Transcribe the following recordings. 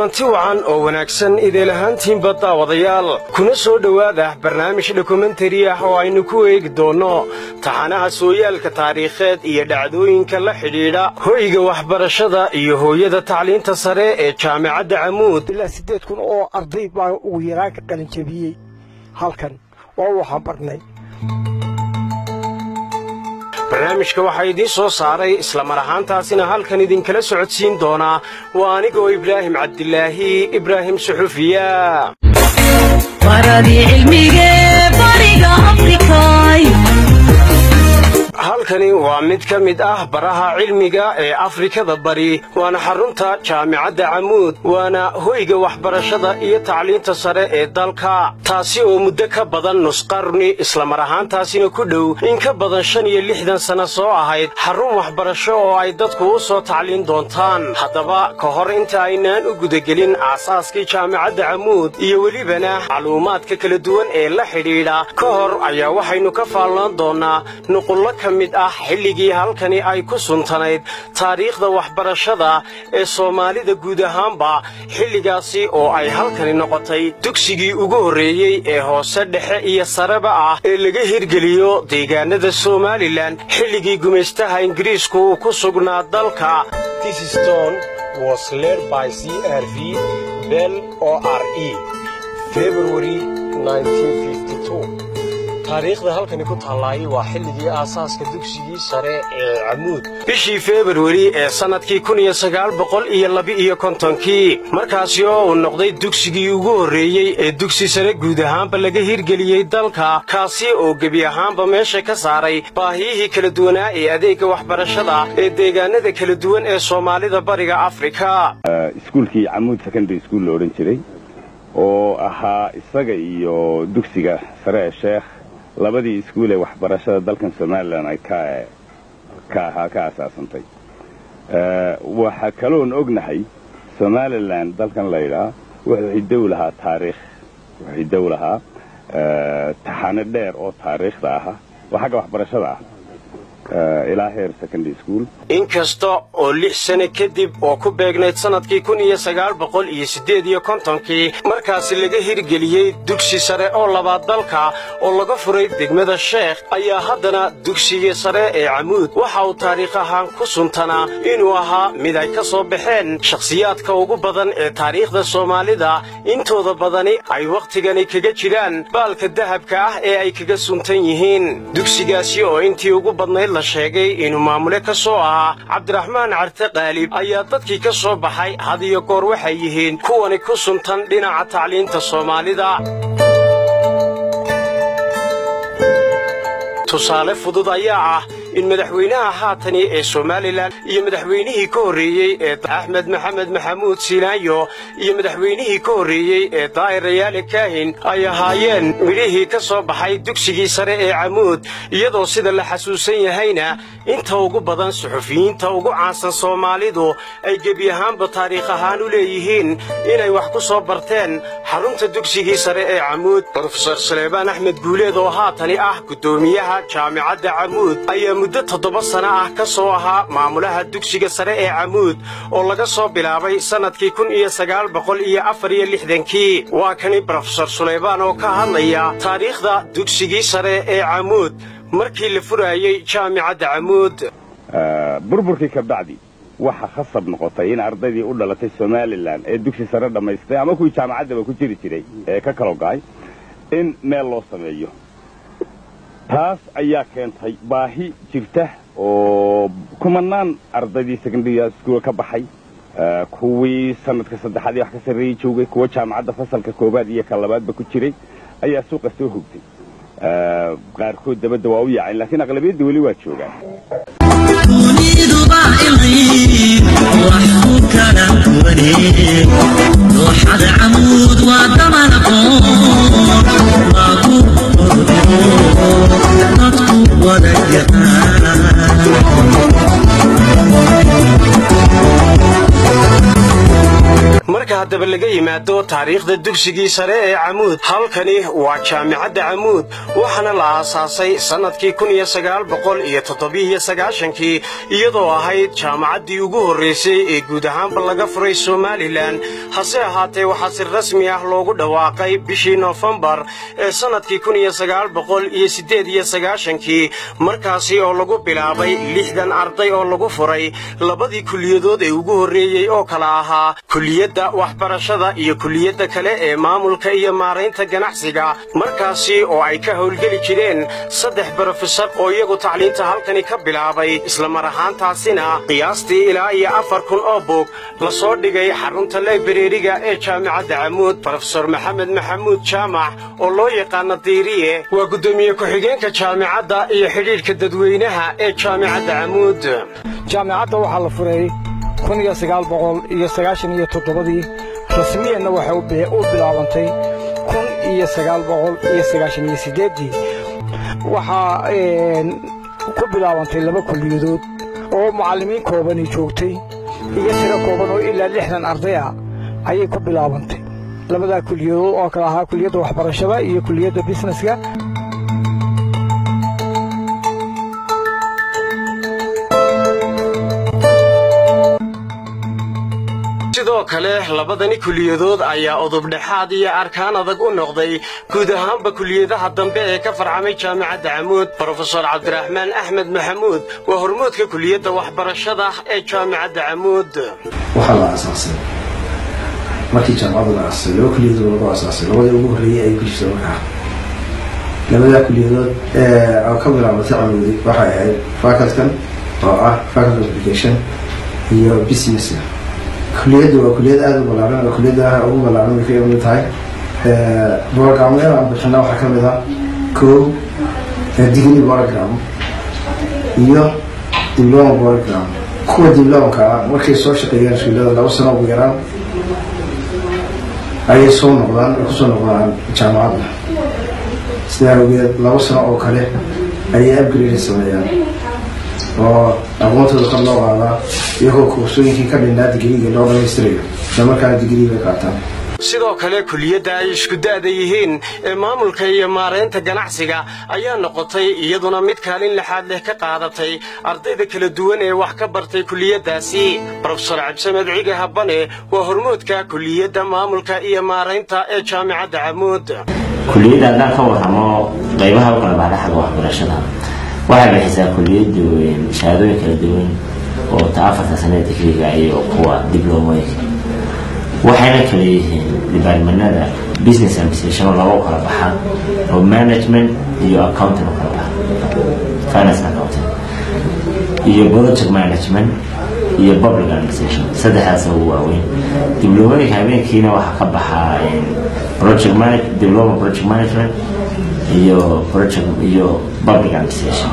kulanti wacan oo wanaagsan ideel ahaantiinba daawadayaal kuna soo dhowaada barnaamij dokumentari ah oo aynu ku eegi doonno taxanaha sooyaalka taariikheed iyo dhacdooyinka la xidhiidha hoyga waxbarashada iyo hooyada tacliinta sare ee jaamicadda camuud ilaa siddeed kun oo arday baa ugu yaraan ka qalinjabiyey halkan oo waxaan barnay barnaamijka waxaa idiin soo saaray islamar ahaantaasina halkan idinkala socodsiin doonaa waa anigoo ibraahim cabdilaahi ibraahim suxufiya halkani waa mid ka mid ah baraha cilmiga ee afrikada bari waana xarunta jaamicadda camuud waana hoyga waxbarashada iyo tacliinta sare ee dalka taasi oo muddo ka badan nusqarni islamar ahaantaasina ku dhow in ka badan shan iyo lixdan sanno soo ahayd xarun waxbarasho oo ay dadku u soo tacliin doontaan haddaba ka hor inta aynaan u gudagelin aasaaskii jaamicadda camuud iyo welibana macluumaadka kala duwan ee la xidhiidha ka hor ayaa waxaynu ka faallaan doonnaa nuqullo ka mid ah xilligii halkani ay ku suntanayd taariikhda waxbarashada ee soomaalida guud ahaanba xilligaasi oo ay halkani noqotay dugsigii ugu horreeyey ee hoose dhexe iyo sareba ah ee laga hirgeliyo deegaanada somalilan xilligii gumaystaha ingiriisku uu ku sugnaa dalka taariikhda halkani ku taallaaye waa xilligii aasaaska dugsigii sare ee camuud bishii februari ee sannadkii kun iyo sagaal boqol iyo laba-iyo kontonkii markaasi oo uu noqday dugsigii ugu horreeyey ee dugsi sare guud ahaanba laga hirgeliyey dalka kaasi oo gebi ahaanba meesha ka saaray baahiyihii kala duwanaa ee adeegga waxbarashada ee deegaanada kala duwan ee soomaalida bariga afrika iskuulkii camuud secondary school la odhan jiray oo ahaa isaga iyo dugsiga sare ee sheekh labadii iskuul ee waxbarashada dalkan somalilan ay ka ahaa ka asaasantay waxaa kaloon ognahay somalilan dalkan laydhaa wuxuu hidow lahaa taariikh wuxuu hidow lahaa taxane dheer oo taariikhda aha oo xagga waxbarashada ah ilaa heer secondary school inkasta oo lix sane kadib oo ku beegnayd sannadkii kun iyo sagaal boqol iyo siddeed iyo kontonkii markaasi laga hirgeliyey dugsi sare oo labaad dalka oo laga furay degmada sheekh ayaa haddana dugsigii sare ee camuud waxa uu taariikh ahaan ku suntanaa inuu ahaa mid ay ka soo baxeen shakhsiyaadka ugu badan ee taariikhda soomaalida intooda badani ay wakhtigani kaga jiraan baalka dahabka ah ee ay kaga suntan yihiin dugsigaasi oo intii ugu badnayd la sheegay inuu maamule ka soo ahaa cabdiraxmaan carte qaalib ayaa dadkii ka soo baxay had iyo goor waxay yihiin kuwani ku suntan dhinaca tacliinta soomaalida tusaale fudud ayaa ah in madaxweynaha haatani ee somalilan iyo madaxweynihii ka horreeyey ee axmed maxamed maxamuud siinaayo iyo madaxweynihii ka horreeyey ee daa'ir rayaale kaahin ay ahaayeen midhihii ka soo baxay dugsigii sare ee camuud iyadoo sida la xasuusan yahayna inta ugu badan suxufiyiinta ugu caansan soomaalidu ay gebi ahaanba taariikh ahaan u leeyihiin inay wax ku soo barteen xarunta dugsigii sare ee camuud brofesor saleebaan axmed guuleed oo haatani ah guddoomiyaha jaamicadda camuud ayaa muddo toddoba sana ah ka soo ahaa maamulaha dugsiga sare ee camuud oo laga soo bilaabay sannadkii kun iyo sagaal boqol iyo afar iyo lixdankii waa kani brofesor suleybaan oo ka hadlaya taariikhda dugsigii sare ee camuud markii la furaayey jaamicadda camuud burburkii ka bacdi waxa khasab noqotay in ardaydii u dhalatay somalilan ee dugsi sare dhammaystay ama kuwii jaamacaddaba ku jiri jiray ee ka kalo ga'ay in meel loo sameeyo taas ayaa keentay baahi jirta oo kumanaan ardaydii secondary school ka baxay kuwii sanadka saddexaad iyo wax ka sarreeyey joogay kuwa jaamacadda fasalka koowaad iyo ka labaadba ku jiray ayaa suuqa soo hogtay qaarkood dabadda waa u yaaceen laakiin aqlabiyadda weli waa joogaan dooxada camuud waa daman aqoon lagu dadku wada marka haddaba laga yimaado taariikhda dugsigii sare ee camuud halkani waa jaamicadda camuud waxaana la aasaasay sannadkii kun iyo sagaal boqol iyo toddobiiyo sagaashankii iyadoo ahayd jaamacaddii ugu horraysay ee guud ahaanba laga furay somalilan hase ahaatee waxaa si rasmi ah loogu dhawaaqay bishii noofembar ee sannadkii kun iyo sagaal boqol iyo siddeed iyo sagaashankii markaasi oo lagu bilaabay lixdan arday oo lagu furay labadii kuliyadood ee ugu horreeyey oo kala ahaa kuliyadda waxbarashada iyo kuliyadda kale ee maamulka iyo maaraynta ganacsiga markaasi oo ay ka howlgeli jireen saddex brofesor oo iyagu tacliinta halkani ka bilaabay islamar ahaantaasina qiyaastii ilaa iyo afar kun oo buug la soo dhigay xarunta laibreriga ee jaamicadda camuud brofesor maxamed maxamuud jaamac oo loo yaqaana diiriye waa guddoomiye ku-xigeenka jaamicadda iyo xidhiidhka dadweynaha ee jaamicadda camuud jaamicadda waxaa la furay kun iyo sagaal boqol iyo sagaashan iyo toddobadii rasmiyanna waxay u bilaabantay kun iyo sagaal boqol iyo sagaashan iyo siddeeddii waxaa ku bilaabantay laba kuliyadood oo mucallimiin koobani joogtay iyo tiro kooban oo ilaa lixdan arday ah ayay ku bilaabantay labadaa kuliyadood oo kale ahaa kuliyadda waxbarashada iyo kuliyadda bisneska sidoo kale labadani kuliyadood ayaa udubdhexaad iyo arkaan adag u noqday guud ahaanba kuliyadaha dambe ee ka farcamay jaamicadda camuud brofesor cabdiraxmaan axmed maxamuud waa hormoodka kuliyadda waxbarashada ee jaamicadda camuud waxaa la aasaasay markii jaamacadda la aasasay laba kuliyadood lagu aasaasay labadii ugu horreeyey ay ku jirta markaa labadaa kuliyadood oo ka bilaabatay camuudi waxay ahayd facultkan oo ah faculty of education iyo businesska kuliyaddu waa kuliyad aada u ballaaran oo kuliyadda ugu ballaaran bay ka mid tahay programyada aan bixina waxaa ka mid ah kow degree program iyo diploma program kuwa diplomka ah markay soo shaqeeyaan iskuullada laba sano ugu yaraan ayay soo noqdaan ay kusoo noqdaan jaamacadda sidaa awgeed laba sano oo kale ayay upgrade sameeyaan oo aqoontooda kor loo qaadaa iyagoo kursooyinkii ka dhinnaa digriiga loo dhamaystirayo isla markaana digrii bay qaataan sidoo kale kuliyadda ay isku da'da yihiin ee maamulka iyo maaraynta ganacsiga ayaa noqotay iyaduna mid kaalin lixaad leh ka qaadatay ardayda kala duwan ee wax ka bartay kuliyaddaasi brofesor cabdisamed ciga habane waa hormoodka kuliyadda maamulka iyo maaraynta ee jaamicadda camuud kuliyadda haddaan ka warramo qaybaha u kala baxda xagga waxbarashada waxay bixisaa kuliyaddu shahaadooyin kala duwan oo ta afarta sanada digriga iyo kuwa diblomooyinka waxayna kala yihiin dibaarmanada business administration oo laba u kala baxaan oo management iyo accounting u kala baxan finance accounting iyo project management iyo public administration saddexdaas ugu waaweyn diblomooyinka habeenkiina waxaa ka baxaa project manage diploma project management iyo project iyo public administration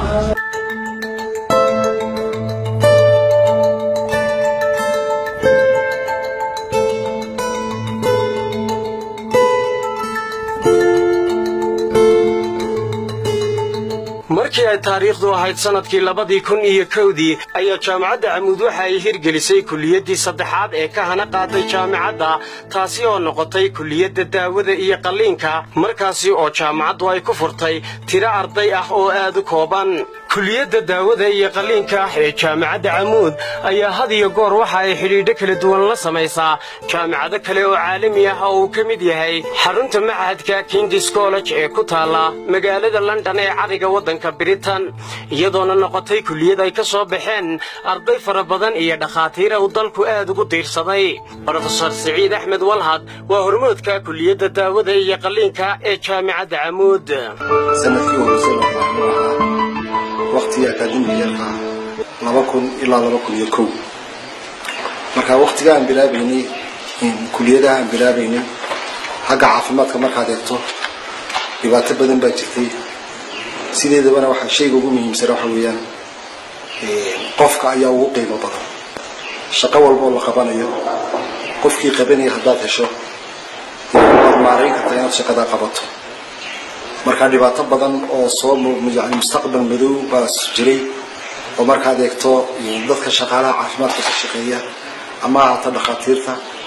markii ay taariikhdu ahayd sannadkii labadii kun iyo kowdii ayaa jaamacadda camuud waxa ay hirgelisay kuliyaddii saddexaad ee ka hana qaaday jaamicadda taasi oo noqotay kuliyadda daawada iyo qalliinka markaasi oo jaamacaddu ay ku furtay tiro arday ah oo aad u kooban kuliyadda daawada iyo qalliinka ee jaamicadda camuud ayaa had iyo goor waxa ay xidhiidho kala duwan la samaysaa jaamicado kale oo caalami ah oo uu ka mid yahay xarunta machadka kingis college ee ku taalla magaalada london ee cariga waddanka britain iyadoona noqotay kuliyad ay ka soo baxeen arday fara badan iyo dhakhaatiira uu dalku aad ugu diirsaday brofesor siciid axmed walhad waa hormoodka kuliyadda daawada iyo qalliinka ee jaamicadda camuud sanadkii horeysa la bilaabay waqtigii akaademigeerka laba kun ilaa laba kun iyo kow marka waqtiga aan bilaabaynay kuliyadaha aan bilaabaynay xagga caafimaadka markaad eegto dhibaato badan baa jirtay sideedabana waxaa shayga ugu muhiimsana waxa weeyaan qofka ayaa ugu qiimo badan shaqo walba oo la qabanayo qofkii qabanaya haddaad hesho waad maarayn kartaa inaad shaqadaa qabato markaa dhibaato badan oo soo yani mustaqbal madow baa jiray oo markaad eegto dadka shaqaalaha caafimaadka ka shaqeeya ama ahaato dhakhaatiirta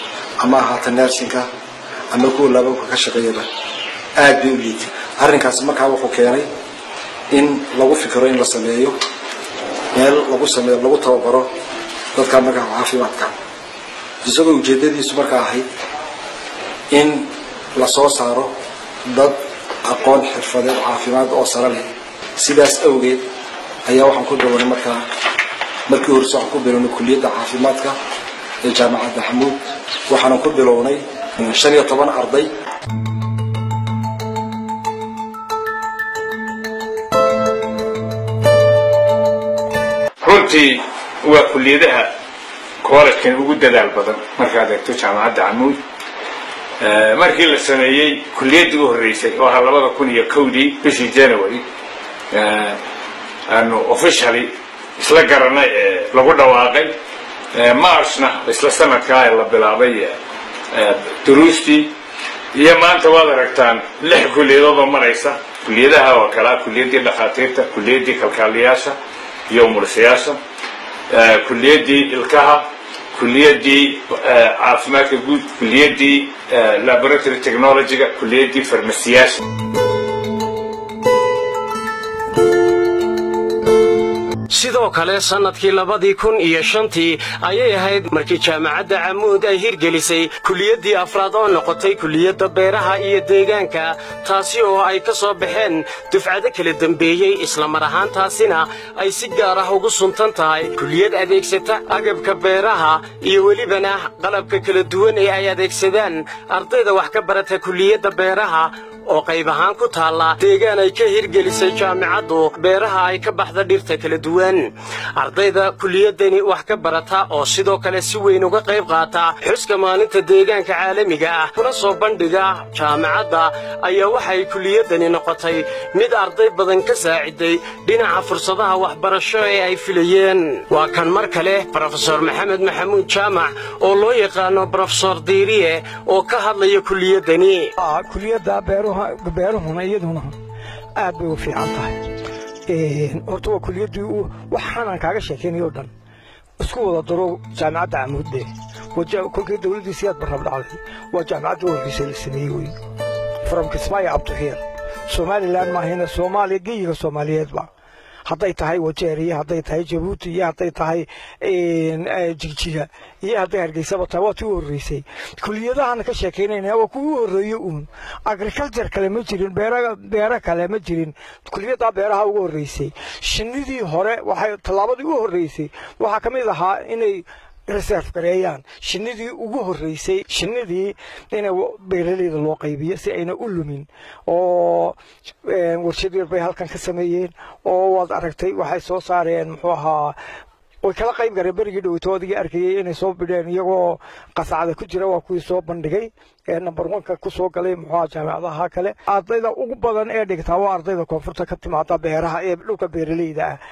ama ahaata nersinka ama kuwa laababka ka shaqeeyaba aad bay u liitay arrinkaasi markaa wuxuu keenay in lagu fikiro in la sameeyo meel lagu sameeyo lagu tababaro dadka markaa caafimaadka isagoo ujeedadiisu markaa ahayd in la soo saaro dad aqoon xirfadeed caafimaad oo sare leh sidaas awgeed ayaa waxaan ku bilownay markaa markii horese waxaan ku bilownay kuliyadda caafimaadka ee jaamacadda xamuud waxaanan ku bilownay shan iyo toban arday runtii waa kuliyadaha koolajkan ugu dadaal badan markaad eegto jaamacadda camuud markii la sameeyey kuliyaddii u horreysay oo ahaa labada kun iyo kowdii bishii january aanu officially isla garanay ee lagu dhawaaqay marchna isla sanadkaa la bilaabay duruustii iyo maanta waad aragtaan lix kuliyadood oo maraysa kuliyadaha oo kalea kuliyaddii dhakhaatiirta kuliyaddii kalkaaliyaasha iyo umulisayaasha kuliyaddii ilkaha kuliyaddii caafimaadka guud kuliyaddii laboratory technologyga kuliyaddii farmasiyaasha sidoo kale sannadkii labadii kun iyo shantii ayay ahayd markii jaamacadda camuud ay hirgelisay kuliyaddii afraad oo noqotay kuliyadda beeraha iyo deegaanka taasi oo ay ka soo baxeen dufcado kala dembeeyey islamar ahaantaasina ay si gaar ah ugu suntan tahay kuliyad adeegsata agabka beeraha iyo welibana qalabka kala duwan ee ay adeegsadaan ardayda wax ka barata kuliyadda beeraha oo qayb ahaan ku taalla deegaan ay ka hirgelisay jaamicaddu beeraha ay ka baxda dhirta kala duwan ardayda kuliyaddani wax ka barata oo sidoo kale si weyn uga qayb qaata xuska maalinta deegaanka caalamiga ah kuna soo bandhiga jaamicadda ayaa waxay kuliyaddani noqotay mid arday badan ka saaciday dhinaca fursadaha waxbarasho ee ay filayeen waa kan mar kale brofesor maxamed maxamuud jaamac oo loo yaqaano brofesor diiriye oo ka hadlaya kuliyaddani kuliyadda beeruhuna iyaduna aad bay u fiican tahay horta waa kuliyaddii waxaanan kaaga sheekaynay oo dhan isku wada daro jaamicadda camuudde kolkii dawladdiisii aad barrab dhacday waa jaamicadda u horreysay la sameeyey wey from kismaayo abduxiir somalilan maahina soomaaliya geyiga soomaaliyeedba hadday tahay wajeeriya hadday tahay jabuuti iyo hadday tahay jigjiga iyo hadday hargeysaba tahay waa tii u horreysay kuliyadahan ka sheekaynayna waa kuwii u horreeye uun agriculture kale ma jirin beero kale ma jirin kuliyaddaa beeraha ugu horreysay shinnidii hore waxay tallaabadii u horreysay waxaa ka mid ahaa inay reserve gareeyaan shinnidii ugu horreysay shinnidii in beeraleyda loo qaybiyo si ayna u lumin oo warshad yar bay halkan ka sameeyeen oo waad aragtay waxay soo saareen muxuu ahaa way kala qayb gareen berigii dhowto adigii arkayay inay soo bidheen iyagoo qasacda ku jira waa kuwii soo bandhigay ee number oneka ku soo galay muxuuha jaamicadaha kale ardayda ugu badan ee dhigtaa waa ardayda koonfurta ka timaada beeraha ee dhulka beeraleyda ah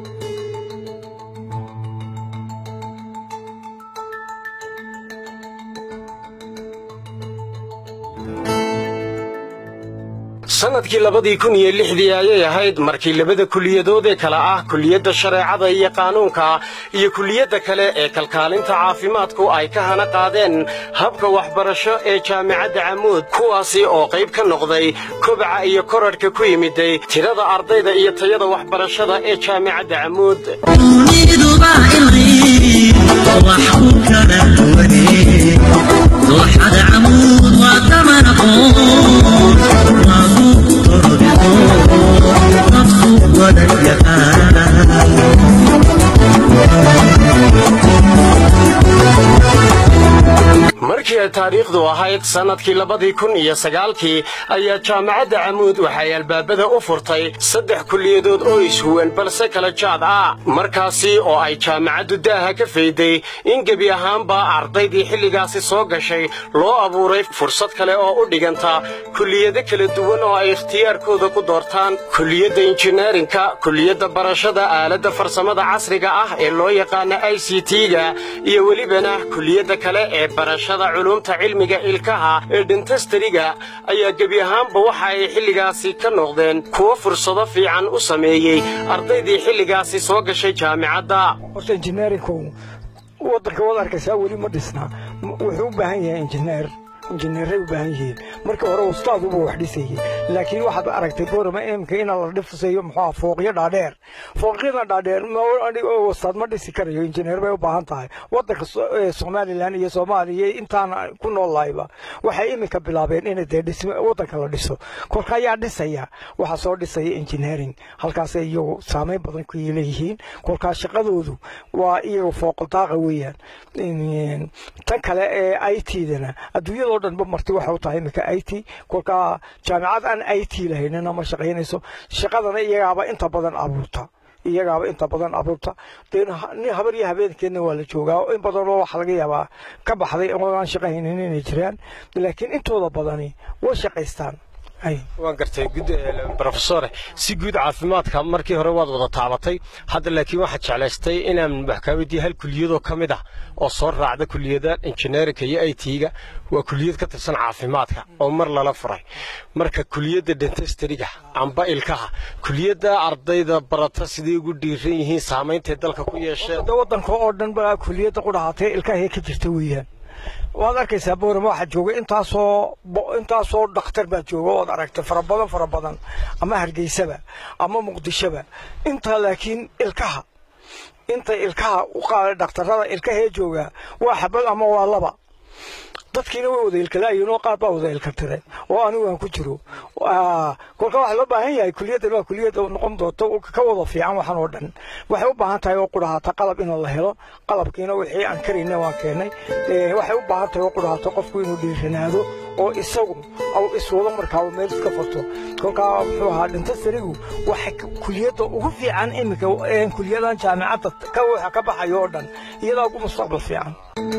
sannadkii labadii kun iyo lixdii ayay ahayd markii labada kuliyadood ee kale ah kuliyadda shareecada iyo qaanuunka iyo kuliyadda kale ee kalkaalinta caafimaadku ay ka hana qaadeen habka waxbarasho ee jaamicadda camuud kuwaasi oo qayb ka noqday kobaca iyo korarhka ku yimiday tirada ardayda iyo tayada waxbarashada ee jaamicadda camuud duniduba ilay wax ku kala duwane dooxada camuud waa daman aqoon waa buug torbigo nafsu wada markii ay taariikhdu ahayd sannadkii labadii kun iyo sagaalkii ayaa jaamacadda camuud waxay albaabada u furtay saddex kuliyadood oo ishuwan balse kala jaad ah markaasi oo ay jaamacaddu daaha ka fayday in gebi ahaanba ardaydii xilligaasi soo gashay loo abuuray fursad kale oo u dhiganta kuliyado kala duwan oo ay ikhtiyaarkooda ku doortaan kuliyadda injineerinka kuliyadda barashada aaladda farsamada casriga ah ee loo yaqaana i c t-ga iyo welibana kuliyadda kale ee barashada culumta cilmiga ilkaha ee dhentastariga ayaa gebi ahaanba waxa ay xilligaasi ka noqdeen kuwo fursado fiican u sameeyey ardaydii xilligaasi soo gashay jaamicadda horta injineerinku waddanka waad arkaysaa weli ma dhisnaa wuxuu u baahan yahay injineer injineeray u baahan yihiin markii hore ustaaduba wax dhisayay laakiin waxaad aragtay boorama imka in la dhisayo muxuu fooqyo dhaadheer fooqyada dhaadheer wastaad ma dhisi karayo injineer bay u baahan tahay waddanka somalilan iyo soomaaliya intaan ku noollahayba waxay iminka bilaabeen in dee dhisme waddanka la dhiso kolka ayaa dhisaya waxaa soo dhisaya engineering halkaasay iyagu saameyn badan ku leeyihiin kolkaa shaqadoodu waa iyaga fooqaldaaqa weeyaan tan kale ee i t-dana adduunyada oo dhanba marti waxa u tahay iminka i t kolkaa jaamicad aan i t lahaynina ma shaqaynayso shaqadana iyagaaba inta badan abuurta iyagaaba inta badan abuurta dee nin habar iyo habeenkeedna waa la joogaa in badanoo waxa laga yaabaa ka baxday oo aan shaqahaynin inay jiraan laakiin intooda badani way shaqaystaan waan gartay brofesore si guud caafimaadka markii hore waad wada taabatay hadda laakiin waxaad jeclaystay inaan wax kaa weydiiye hal kuliyadoo ka mid ah oo soo raacda kuliyada injineerinka iyo i t-ga waa kuliyad ka tirsan caafimaadka oo mar lala furay marka kuliyadda dentestariga amba ilkaha kuliyadda ardayda barata siday ugu dhiiran yihiin saameyntay dalka ku yeesheen waddanka oo dhan ba kuliyadda qudhahatee ilkahay ka jirta weeyaan waad arkaysaa boorama waxaa jooga intaasoo intaasoo dhakhtar baa jooga ood aragtay fara badan fara badan ama hargeysaba ama muqdishoba intaa laakiin ilkaha inta ilkaha u qaaday dhakhtarrada ilkahee jooga waa xabad ama waa laba dadkiina way wada ilkalaayiin oo qaar baa wada ilkatireen oo anigu aan ku jiro kolka waxaa loo baahan yahay kuliyaddan waa kuliyad noqon doonto ka wada fiican waxan oo dhan waxay u baahan tahay oo qudhahaata qalab in la helo qalabkiina wixii aan karayna waan keenay waxay u baahan tahay oo qudhahaata qofku inuu dhiiranaado oo isagu au iswado markaaba meel iska furto kolkaa muxuu ahaa dhintasarigu waxa kuliyadda ugu fiican iminka kuliyadan jaamicadda ka waxa ka baxayo oo dhan iyadaa ugu mustaqbal fiican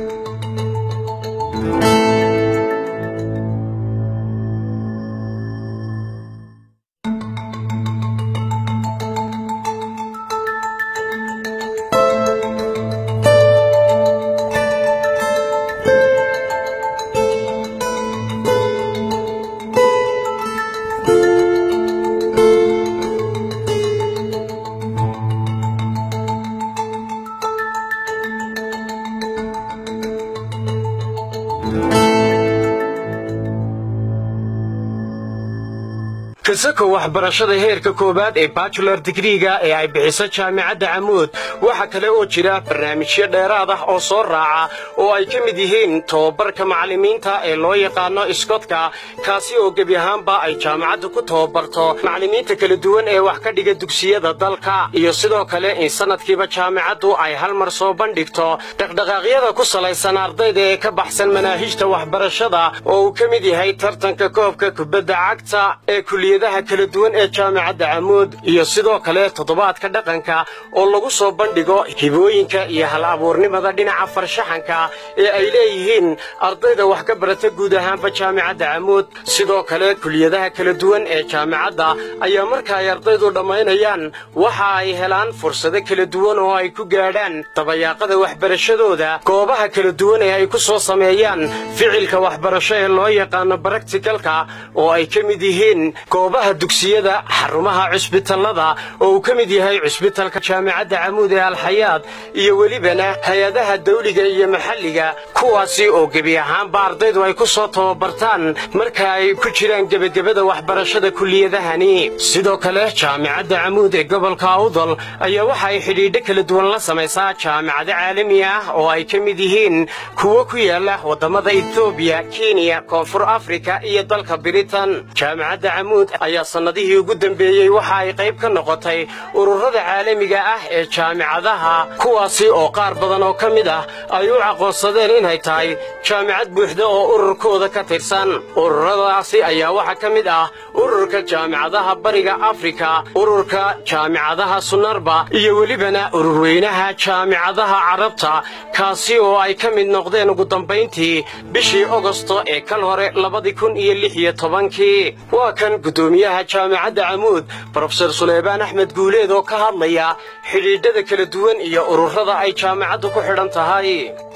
kasako waxbarashada heerka koowaad ee bajular digriga ee ay bixiso jaamicadda camuud waxaa kale oo jira barnaamijyo dheeraad ah oo soo raaca oo ay ka mid yihiin tobabarka macallimiinta ee loo yaqaano iskotka kaasi oo gebi ahaanba ay jaamicaddu ku tobabarto macallimiinta kala duwan ee wax ka dhiga dugsiyada dalka iyo sidoo kale in sanadkiiba jaamicaddu ay hal mar soo bandhigto dhaqdhaqaaqyada ku salaysan ardayda ee ka baxsan manaahijta waxbarashada oo uu ka mid yahay tartanka koobka kubadda cagta ee kuliyadaha kala duwan ee jaamicadda camuud iyo sidoo kale toddobaadka dhaqanka oo lagu soo bandhigo hibooyinka iyo hal abuurnimada dhinaca farshaxanka ee ay leeyihiin ardayda wax ka barata guud ahaanba jaamicadda camuud sidoo kale kuliyadaha kala duwan ee jaamicadda ayaa marka ay ardaydu dhammaynayaan waxa ay helaan fursado kala duwan oo ay ku gaadhaan dabayaaqada waxbarashadooda goobaha kala duwan ee ay ku soo sameeyaan ficilka waxbarasho ee loo yaqaano baraktikalka oo ay ka mid yihiin goobaha dugsiyada xarumaha cusbitallada oo uu ka mid yahay cusbitalka jaamicadda camuud ee alxayaad iyo welibana hay-adaha dawliga iyo maxalliga kuwaasi oo gebi ahaanba ardaydu ay ku soo tababartaan marka ay ku jiraan gebagabada waxbarashada kuliyadahani sidoo kale jaamicadda camuud ee gobolka awdal ayaa waxa ay xidhiidho kala duwan la samaysaa jaamicado caalami ah oo ay ka mid yihiin kuwo ku yaala waddamada etoobiya kenya koonfur afrika iyo dalka biritan jaamicadda camuud ayaa sannadihii ugu dambeeyey waxa ay qayb ka noqotay ururada caalamiga ah ee jaamicadaha kuwaasi oo qaar badan oo ka mid ah ay u aqoonsadeen inay tahay jaamicad buuxda oo ururkooda ka tirsan ururadaasi ayaa waxaa ka mid ah ururka jaamicadaha bariga afrika ururka jaamicadaha sunarba iyo welibana ururweynaha jaamicadaha carabta kaasi oo ay ka mid noqdeen ugu dambayntii bishii ogosto ee kal hore labadii kun iyo lix iyo tobankii waa kan guddoomiyaha jaamicadda camuud brofesor suleymaan axmed guuleed oo ka hadlaya xidhiidhada kala duwan iyo ururada ay jaamicaddu ku xidhan tahay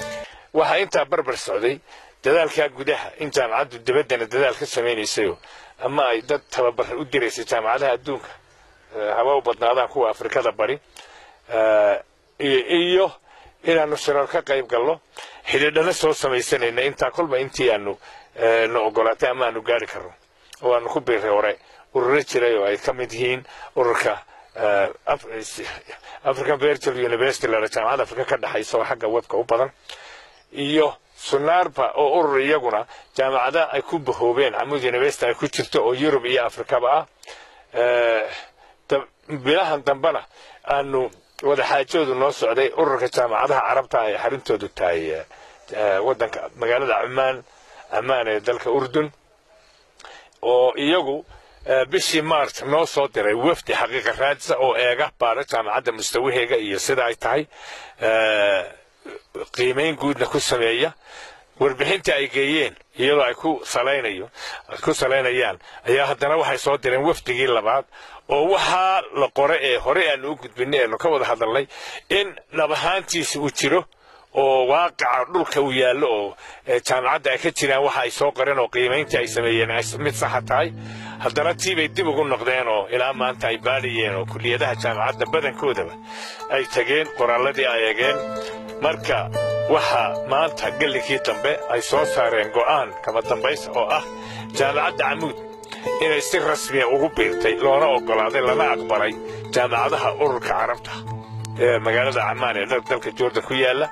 waxaa intaa barbar socday dadaalkaa gudaha in jaamacaddu dabaddana dadaal ka samaynaysayo ama ay dad tababar u diraysay jaamacadaha adduunka haba u badnaadaan kuwa afrikada bari iyo inaannu shirar ka qayb galno xidhiidhana soo samaysanayna intaa kolba intii aanu na ogolaatay ama aanu gaari karno oo aanu ku biiray hore ururo jiray oo ay ka mid yihiin ururka african virtual university lana jaamacadda afrika ka dhexaysa oo xagga webka u badan iyo sunaarba oo urur iyaguna jaamacada ay ku bahoobeen camud university ay ku jirto oo yurub iyo afrikaba ah bilahan dambena aanu wadaxaajoodu noo socday ururka jaamacadaha carabta ay xarintoodu tahay wadanka magaalada cumaan ammaan ee dalka urdun oo iyagu bishii march noo soo diray wafdi xaqiiqa raadisa oo eega baara jaamacadda mustawaheega iyo sida ay tahay qiimayn guudna ku sameeya warbixintii ay geeyeen iyadoo ay ku salaynayo ku salaynayaan ayaa haddana waxay soo direen wafdigii labaad oo waxaa la qore ee hore aanu u gudbinay eenu ka wada hadalnay in dhab ahaantiisa uu jiro oo waaqaca dhulka uu yaallo oo jaamacadda ay ka jiraan waxa ay soo qoreen oo qiimayntii ay sameeyeen ay mid saxa tahay haddana tii bay dib ugu noqdeen oo ilaa maanta ay baadhayeen oo kulliyadaha jaamacadda badankoodaba ay tageen qoraalladii ay eegeen marka waxaa maanta gellinkii dambe ay soo saareen go'aan kama dambaysa oo ah jaamacadda camuud inay si rasmiya ugu biirtay loona oggolaaday lana aqbalay jaamacadaha ururka carabta ee magaalada camaan ee dalka jordan ku yaalla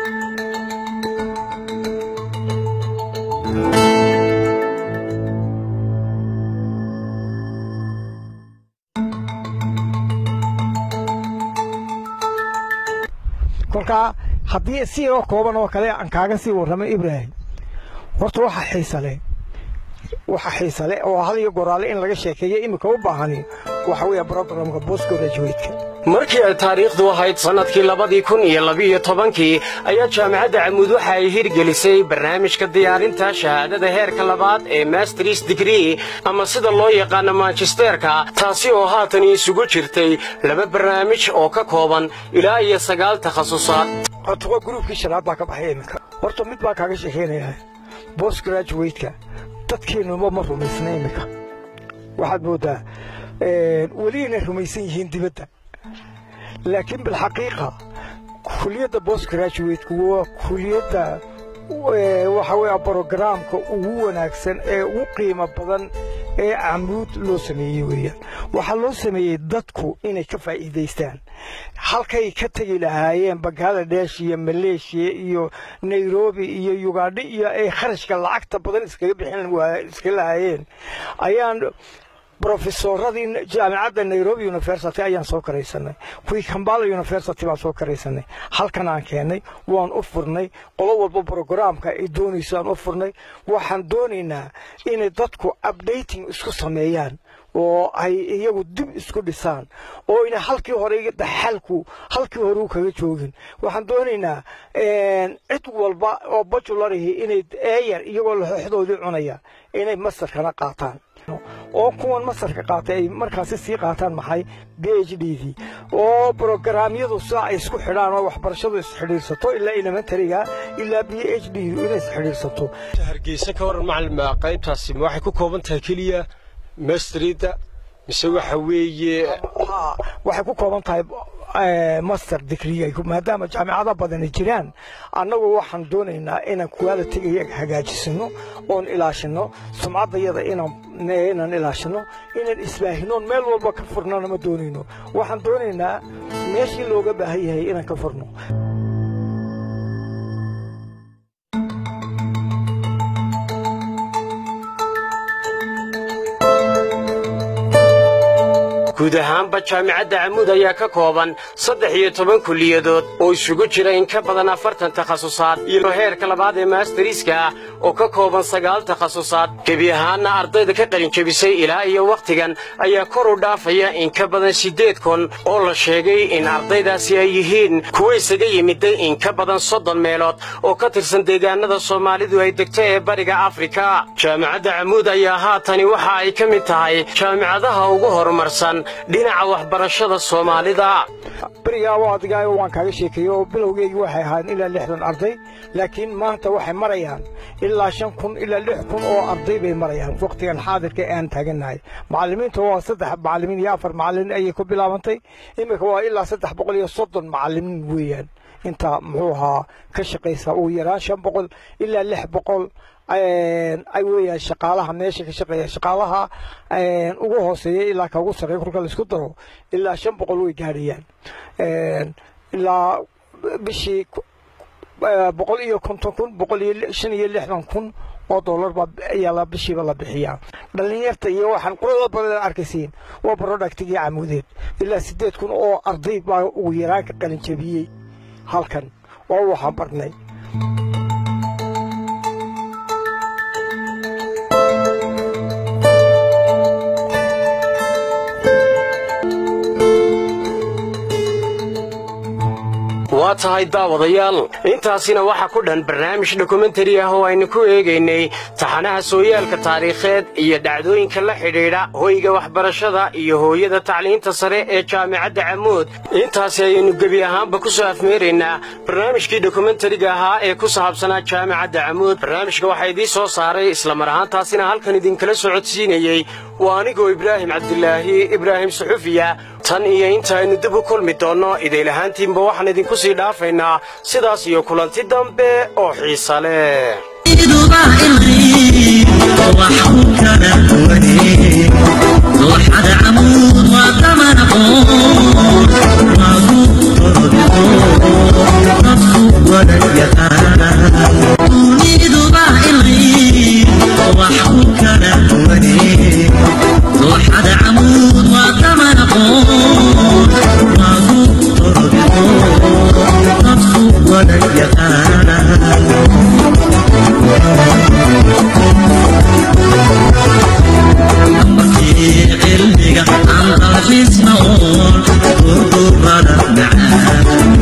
kolkaa haddii si oo kooban oo kale aan kaaga sii warramay ibraahim horta waxa xiisale waxa xiisale oo hal iyo goraale in laga sheekeeyo iminka u baahani waxa weeye brogramka bosco graduateka markii ay taariikhdu ahayd sannadkii labadii kun iyo labiyo tobankii ayaa jaamacadda camuud waxa ay hirgelisay barnaamijka diyaarinta shahaadada heerka labaad ee masters digree ama sida loo yaqaano manchesterka taasi oo haatan isugu jirtay laba barnaamij oo ka kooban ilaa iyo sagaal takhasusaad horta waa gruubkii shanaad baa ka baxay iminka horta mid baa kaaga sheekeynaya bos graduateka dadkeenuma ma rumaysna iminka waxaad mooddaa weli inay rumaysan yihiin dibadda laakiin bilxaqiiqa kuliyadda bos graduateka waa kuliyadda waxa weeye brogaraamka ugu wanaagsan ee ugu qiimo badan ee camuud loo sameeyey weeyaan waxaa loo sameeyey dadku inay ka faa'iidaystaan halkay ka tegi lahaayeen bangaladesh iyo maleeshiya iyo nairobi iyo yugandha iyo ay kharashka lacagta badan iskaga bixin iska lahaayeen ayaan brofesoradii jaamacadda nairobi university ayaan soo karaysanay kuwii kambala university baan soo karaysanay halkan aan keennay waan u furnay qolo walba brogaraamka ay doonayso aan u furnay waxaan doonaynaa inay dadku updating isku sameeyaan oo ay iyagu dib isku dhisaan oo ina halkii hore daxalku halkii hore u kaga joogin waxaan doonaynaa cid walba oo bajularihi inay eeyar iyagoo laxooxdoodii cunaya inay masarkana qaataan oo kuwan masarka qaatay ay markaasi sii qaataan maxay b h d d oo brogaraamyadu sidaa ay isku xidhaan oo waxbarashadu isxidhiirsato ilaa elementariga ilaa b h d inay isxidhiirsato hargeysa ka waran macalin qaybtaasi waxay ku kooban tahay keliya mastrida mise waxa weeye waxay ku kooban tahay master degree maadaama jaamicada badani jiraan annagu waxaan doonaynaa inaan quality hagaajisano oon ilaashino sumcaddayada inaan ilaashino inaan isbaahino meel walba ka furnana ma doonayno waxaan doonaynaa meeshii looga baahan yahay inaan ka furno guud ahaanba jaamicadda camuud ayaa ka kooban saddex iyo toban kulliyadood oo isugu jira in ka badan afartan takhasusaad iyo heerka labaad ee maastariiska ah oo ka kooban sagaal takhasusaad gebi ahaanna ardayda ka qalinjebisay ilaa iyo wakhtigan ayaa kor u dhaafaya in ka badan siddeed kun oo la sheegay in ardaydaasi ay yihiin kuwa isaga yimiday in ka badan soddon meelood oo ka tirsan deegaanada soomaalidu ay degto ee bariga afrika jaamicadda camuud ayaa haatani waxa ay ka mid tahay jaamicadaha ugu horumarsan dhinaca waxbarashada soomaalida berigaa waa adigaa waan kaaga sheekeeyey oo bilowgeygii waxay ahaayeen ilaa lixdan arday laakiin maanta waxay marayaan ilaa shan kun ilaa lix kun oo arday bay marayaan wakhtigan xaadirka aan taagannahay macallimiinta waa saddex macallimiin iyo afar macallimiin ayay ku bilaabantay iminka waa ilaa saddex boqol iyo soddon macallimiin weeyaan inta muxuu ahaa ka shaqaysa ugu yaraan shan boqol ilaa lix boqol ay weeyaan shaqaalaha meesha ka shaqeeya shaqaalaha ugu hooseeya ilaa ka ugu sarreeya kolka laisku daro ilaa shan boqol way gaadhayaan ilaa bishii boqol iyo konton kun boqol iyo shan iyo lixdan kun oo dollar baa ayaa la bishiiba la bixiyaa dhalinyarta iyo waxaan quruxda badan arkaysiin waa productigii camuudeed ilaa sideed kun oo arday baa ugu yaraan ka qalin jabiyey halkan oo waxaan barnay waa tahay daawadayaal intaasina waxaa ku dhan barnaamij dokumentari ah oo aynu ku eegaynay taxanaha sooyaalka taariikheed iyo dhacdooyinka la xidhiidha hoyga waxbarashada iyo hooyada tacliinta sare ee jaamicadda camuud intaasi ayaynu gebi ahaanba ku soo afmeeraynaa barnaamijkii dokumentariga ahaa ee ku saabsanaa jaamicadda camuud barnaamijka waxaa idiin soo saaray islamar ahaantaasina halkan idinkala socodsiinayey waa anigoo ibraahim cabdilaahi ibraahim suxufiya tan iyo inta aynu dib u kulmi doonno idaylahaantiinba waxaan idinku sii dhaafaynaa sidaas iyo kulanti dambe oo xiisa leh dooxada camuud waa daman aqoon nafsu wada yaqaan duniduba ilay wax ku kala duwane dooxada camuud waa daman aqoon magu torbigo nafsu wada yaqaan markii cilmiga aan qalbisna oon durdurada macaan